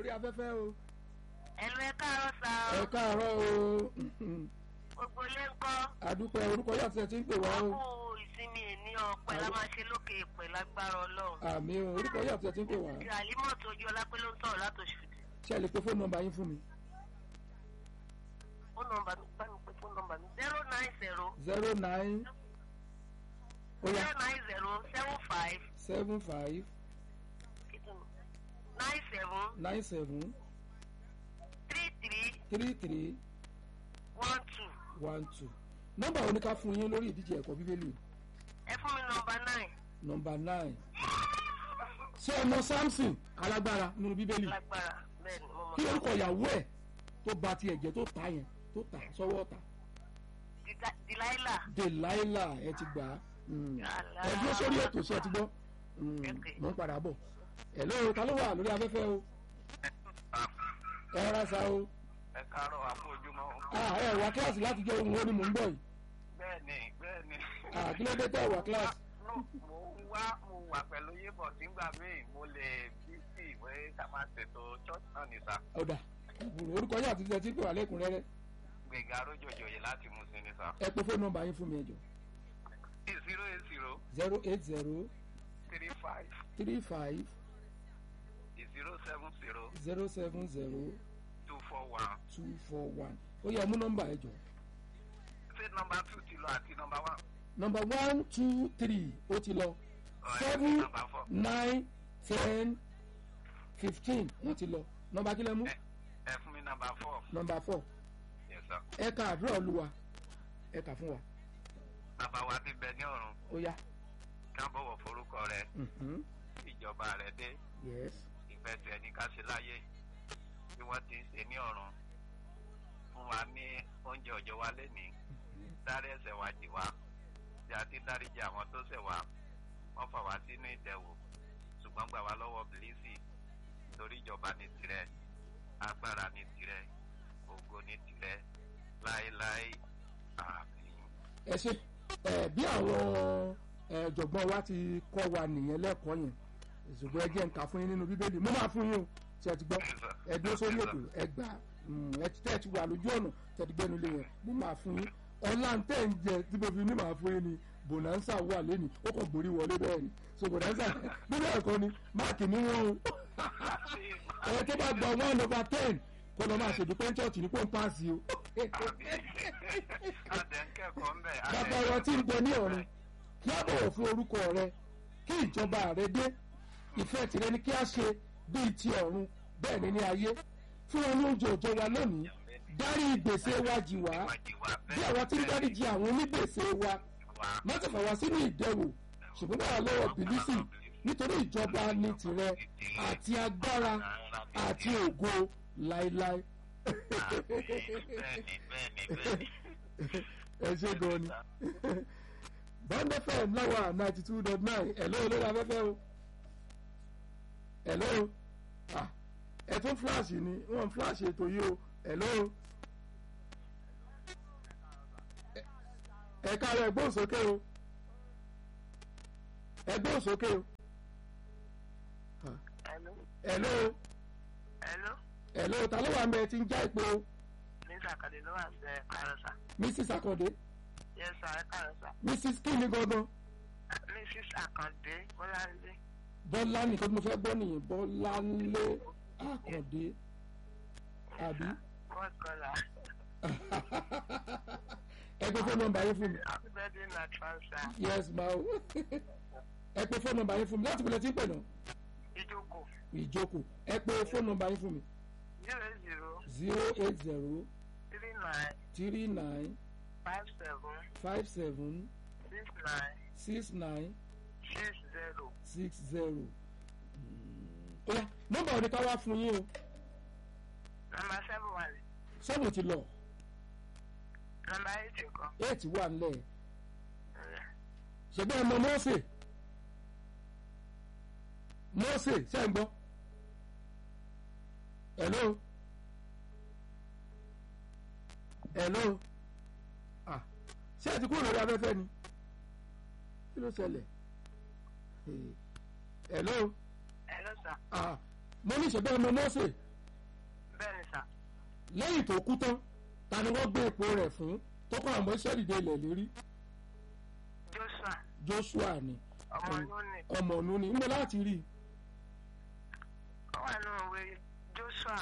lórí afẹ́fẹ́ o ẹ̀lú ẹ káàárọ̀ sá ẹ o káàárọ̀ o gbogbo ilé ń kọ́ àdúpẹ́ orúkọ yàtọ̀ ẹ ti ń pè wá o kú ìsinmi èní ọ̀pẹ la máa ṣe lókè ìpè lágbára ọlọ́run àmì o orúkọ yàtọ̀ ẹ ti ń pè wá àlímọ̀ tó ojú ọlápẹ́ ló ń sọ̀rọ̀ látòṣù ṣe lè pe fóònù nọ́mbà yín fún mi fóònù nọ́mbà mi bá mi pé fóònù nọ́mbà mi zero nine zero zero nine oya zero nine zero seven five seven five nine seven nine seven three three three three one two one two nọ́mbà wo ni ká fún yín lórí ìdíje ẹ̀kọ́ bíbélì ẹ fún mi nọ́mbà nine nọ́mbà nine ṣé ọmọ samson alágbára nínú bíbélì lágbára bẹ́ẹ̀ ni mo mọ̀ kí orúkọ ìyàwó ẹ̀ tó ba ti ẹ̀jẹ̀ tó ta yẹn tó ta sọ́wọ́ ọ̀tá Dida- Delilah delilah ẹ ti gbà á Mm. Yàrá. ẹ dúró sórí ètò sí ẹ ti gbọ́ Mm. Okay. mo ń padà bọ̀ hello ta ló wà lórí afẹ́fẹ́ o ẹ rárá sa o ẹ káàárọ̀ àpò ojúmọ́ ah ẹ wá kíláàsì láti jẹ́ ohun ó ní mò ń bọ̀ yìí bẹ́ẹ̀ ni bẹ́ẹ̀ ni ah kí ló dé tẹ́ ẹ wá kíláàsì No, mo ń wá mo wà pẹ̀lú yébọ̀ nígbà míì mo lè bí sí ìwé ká máa ṣètò church náà ní sá ọ̀dà ìbùrù orúkọ yìí àti tẹ̀sí pé wà lẹ́kùnrẹ́rẹ́ gbẹ̀gà arójòjòyè láti mú sí ní sá ẹ pé fóònù nọ́mbà yín fún mi ẹjọ zero eight zero zero eight zero three five three five zero seven zero zero seven zero two four one two four one ó yẹ mú nọ́mbà ẹjọ ṣé nọmba two ti lọ àti nọmba one nọ́mbà one two three ó ti lọ Alright, seven number four. nine ten fifteen wọ́n ti lọ nọ́mbà kílẹ̀ mú ẹ ẹ fún mi nọmba four nọ́mbà four yes sir ẹ ka àdúrà olúwa ẹ kà fún wa bàbá wa ti bẹ ní ọ̀run ó yá ká bọ̀wọ̀ forúkọ rẹ mhm, ìjọba rẹ dé yes ìfẹ́ tẹ̀ ní ká ṣe láyé bí wọ́n ti ń ṣe ní ọ̀run fún wa ní oúnjẹ ọjọ́ wa lénìí dárí ẹ̀ṣẹ̀ wa jì wá tí a ti dáríjì àwọn tó ṣẹ̀ wá wọ́n fà wá sínú ìdẹ̀wò ṣùgbọ́n gbà wá lọ́wọ́ bìlísì torí ìjọba ní tirẹ̀ agbára ní tirẹ̀ ògo ní tirẹ̀ láéláé àmín. ẹ ṣe ẹ bí àwọn ẹ, ọ̀jọ̀gbọ́n wa ti kọ́ wa nìyẹn lẹ́kọ̀ọ́ yẹn ṣùgbọ́n ẹ jẹ́ nǹkan fún yín nínú bíbélì mo máa fún yín o ṣe ẹ ti gbọ́ ẹ dúró sórí ètò ẹ gbà mm, ẹ ti tẹ́ ẹ ti wà lójú ọ̀nà tẹ́ ti gbẹ́nu lé yẹn mo máa fún yín ọ̀la ń tẹ̀ ń jẹ tí mo fi ní màá fún yín ni bonanza wà lẹ́nu ó kàn gbórí wọlé bẹ́ẹ̀ ni so bonanza nínú ẹ̀kọ́ ni máàkì ní wọn o ẹ tó bá gba one over ten kó lọ máa ṣèdúpẹ́ ń chọ́ọ̀chì ní kó ń paasi o àtẹ̀ ń kẹ́kọ̀ọ́ ń bẹ̀ bàbá wa tí ń bẹ ní ọ̀run kí á bọ̀wọ̀ fún orúkọ rẹ kí ìjọba rẹ dé ìfẹ́ tìrẹ ni kí á ṣe bíi ti ọ̀run bẹ́ẹ̀ ni ní ayé fún wọn ní oúnjẹ òjò wa lónìí dárí ìgbèsè wa jì wá bí àwa tí ń dáríjì àwọn onígbèsè wa má ti fà wá sínú ìdẹwò ṣùgbọ́n báwa lọ́wọ́ bìlísì nítorí ìjọba ni tìrẹ àti agbára àti ògo láéláé bẹ́ẹ̀ni bẹ́ẹ̀ni bẹ́ẹ̀ni. ẹ ṣe gan ni bond fm láwa ninety two dot nine hello olórí afẹ́fẹ́ o hello ah ẹ tún fúláàṣì ni wọ́n fúláàṣì ètò yìí o hello Ẹ- ẹ káàárọ̀ ẹgbẹ́ òsókè o ẹgbẹ́ òsókè o Ah, hello hello hello hello ta ló wà mẹ́ ẹ ti ń já ìpè o ní sàkàdé ló wà ń bẹ káàárọ̀ sá mrs akande yes sir ẹ káàárọ̀ sá mrs kíni gangan. mrs akande bọ́láńdé bọ́lá nìkan tí mo fẹ́ gbọ́ nìyẹn bọ́láńlé àkàndé àbí what colour ẹ pé fóònù nọ́mbà yín fún mi happy birthday na transfer yes ma o ẹ pé fóònù nọ́mbà yín fún mi láti bẹ̀rẹ̀ tí ń pè náà ìjókòó ìjókòó ẹ pé fóònù nọ́mbà yín fún mi zero zero zero eight zero three nine three nine five seven five seven six nine six nine six zero six zero ó yá nọ́mbà òní ká wá fún yín o number seven wà ní sọ́ọ̀bù ti lọ number eight nǹkan eight wà nílẹ̀ ṣẹ̀gbọ́n ọmọ mọ́ọ̀sẹ̀ mọ́ọ̀sẹ̀ ṣe ń gbọ́ hello hello ah ṣé ẹ ti kúrò lórí afẹ́fẹ́ ni kí ló ṣẹlẹ̀ Eh, hello hello sir ah mo ní ìṣẹ̀gbọ́n ọmọ mọ́ọ̀sẹ̀ lẹ́yìn tó kú tán ta ni wọ́n gbé ipò rẹ̀ fún tọ́kọ̀ àwọn ọmọ ìṣẹ́lì dé ilẹ̀ lérí joshua joshua ni ọmọ lónìí ọmọ ọ̀nù ni níbo láti rí i ó wà nínú ìwé joshua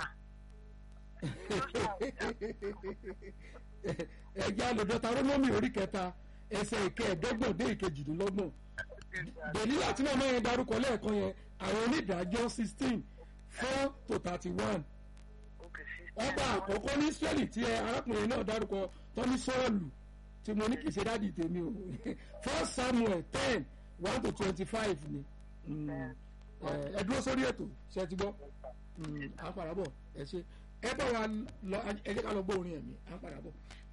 ẹ̀jẹ̀ alòdọ́ta rónómì orí kẹta ẹsẹ̀ ìkẹẹ̀ẹ́dọ́gbọ̀n dé ìkejìdínlọ́gbọ̀n dèlílà tí màmá yẹn darúkọ lẹ́ẹ̀kan yẹn àwọn onídàájọ́ sixteen four to thirty one ọba àkọ́kọ́ ní israeli tí ẹ arákùnrin náà dárúkọ tọ́ni sọ́ọ̀lù tí mo ní kì í ṣe dáàdi tèmi o first samuel ten one to twenty five ni Mm, ẹ ẹ dúró sórí ètò ṣe ti gbọ́ Mm, à ń padà bọ̀ ẹ ṣe ẹ bá wa lọ ẹ jẹ́ ká lọ gbọ́ orin ẹ̀mí à ń padà bọ̀.